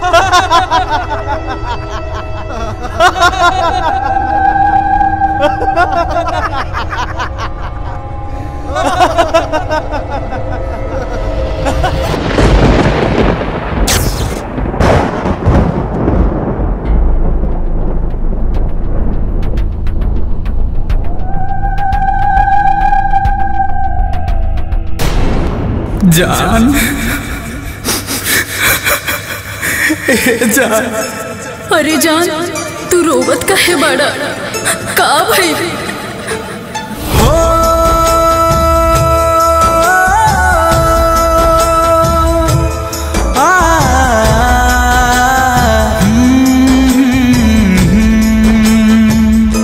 जान ए जान अरे जान तू रोवत का है बड़ा का भाई हो आ हम्म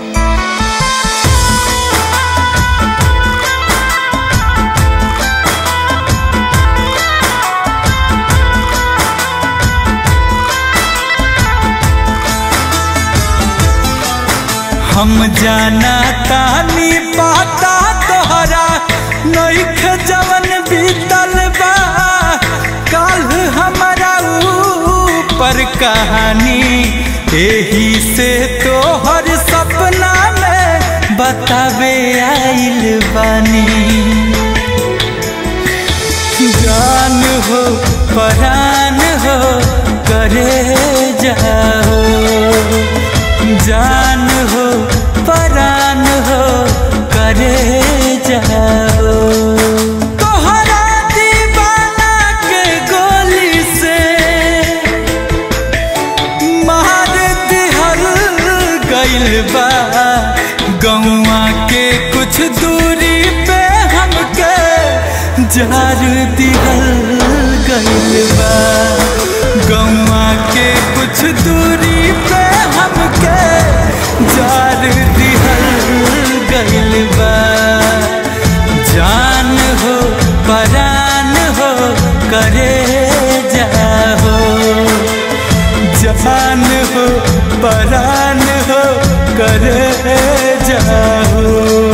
हम जाना तानी पाता तोहरा नईख जवन बीतल बा काल हमारा ऊपर कहानी एही से तोहर सपना में बतावे आइल बानी जान हो परान हो करे जाओ जान हो परान हो करे जाओ तोहरा दीवाना के गोली से मार दिहल गइल बा गौआ के कुछ दूरी पे हमके जार दिहल गइल बा गौआ के कुछ दूरी पे हमके जार दिहल गइल बा जान हो परान हो करे जाहो जान हो परान हो करे जाहो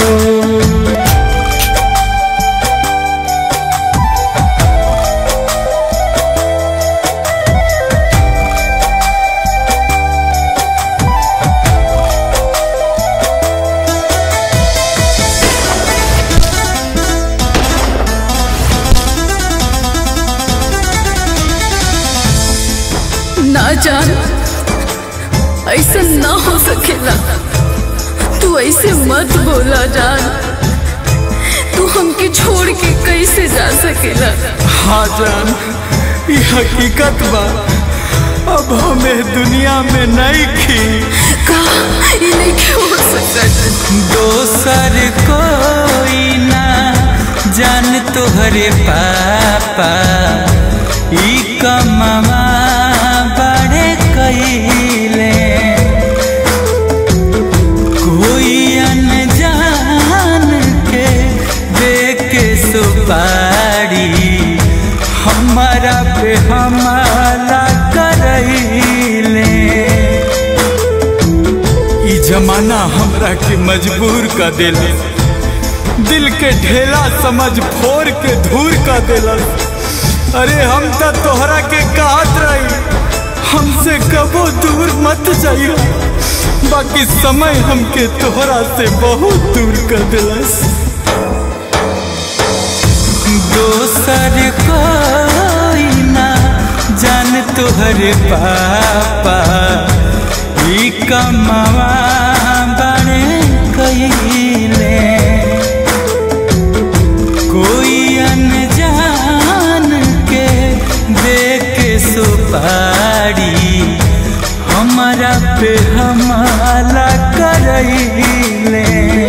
ना जान ऐसा ना हो सकेला तू ऐसे मत बोला जान तू हमके छोड़ के कैसे जा सकेला हाँ जान ये हकीकत बा अब हमें दुनिया में नहीं खी का ये नहीं क्यों हो सकता दोसर कोई ना जान तोहरे पापा ई कमवा बड़े कइले कोई अनजान के दे के सुपारी हमारा पे हमारा करैले ई जमाना हमरा के मजबूर कर देला दिल के ढेला समझ फोड़ के धूर कर देला अरे हम तो तोहरा के कहत रही हमसे कबो दूर मत जाइयो बाकी समय हमके तोहरा से बहुत दूर कर दिलस दोसर कोई ना जान तोहरे पापा ई कमवा बड़े कइले कोई अनजान के दे के सुपारी हमारा पे हमारा करैले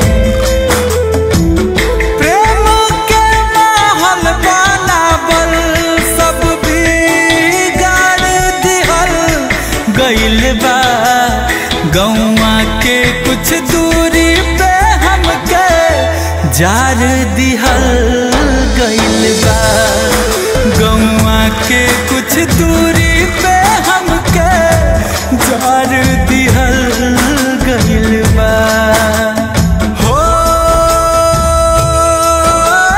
प्रेम के माहौल बनावल सब बिगाड़ दिहल गइल बा गौआ के कुछ दूरी पे हमके जार दिहल गइल बा गौआ के कुछ दूरी पे हमके जार दिहल गइल बा हो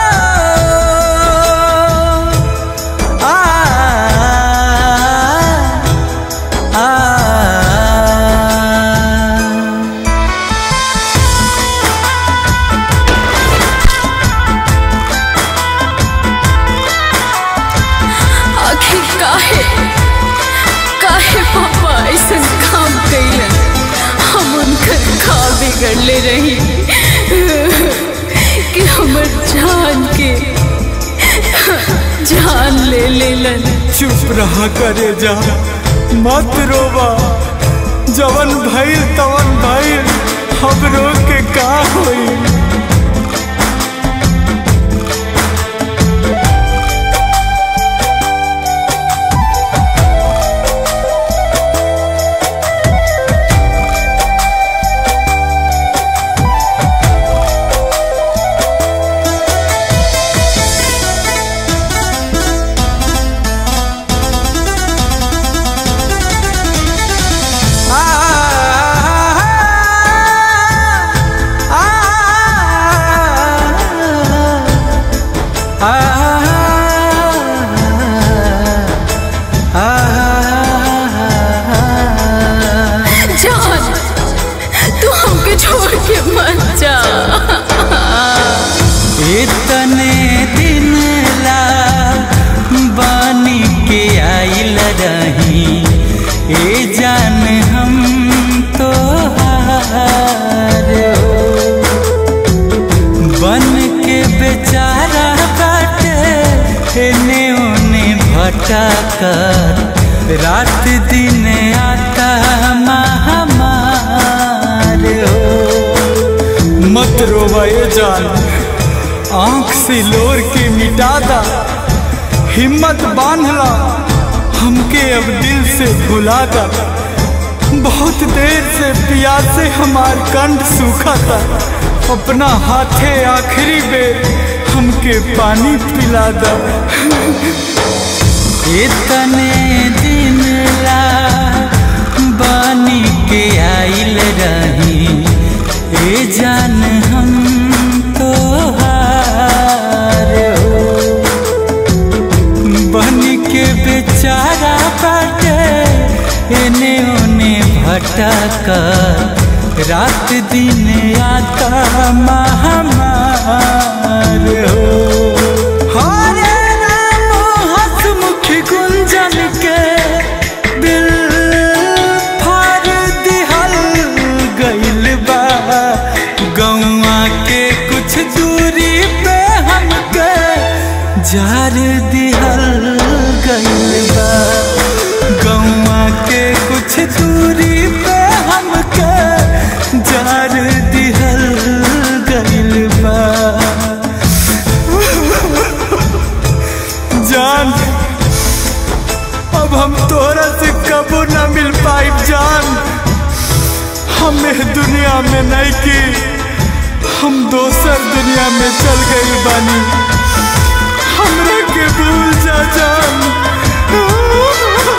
आ कर ले रही कि हमर जान के जान ले लेलन चुप रहा करे जा मत रोबा जवन भइल तवन भइल हम रो के का होई जान तू हमके छोड़ के मत जा इतने दिन ला बानी के आइल रही ए जान हम तो बन के बेचारा बाटे एने ओने भटकर रात दिन आता महामार हो मत रोवा ये जान आंख से लोर के मिटा दा हिम्मत बांधला हमके अब दिल से भुला दा बहुत देर से प्यासे हमार कंठ सूखा था अपना हाथे आखिरी बेर हमके पानी पिला दा इतने दिन ला बानी के आइल रही ए जान हम तो बन के बेचारा बाटे एने ओने भटक रात दिन आता महामार हो हरे राम हसमुख गुंजन के दिल फाड़ दिहल गइल बा गौआ के कुछ दूरी पे हमके जार दिहल गइल बा गौआ के कुछ दूरी पे हमके जार दिहल गइल बा जान अब हम तोहरा से कबो ना मिल पाई जान हमें दुनिया में नहीं की हम दोसर दुनिया में चल गई बानी हमरा के भूल जा जान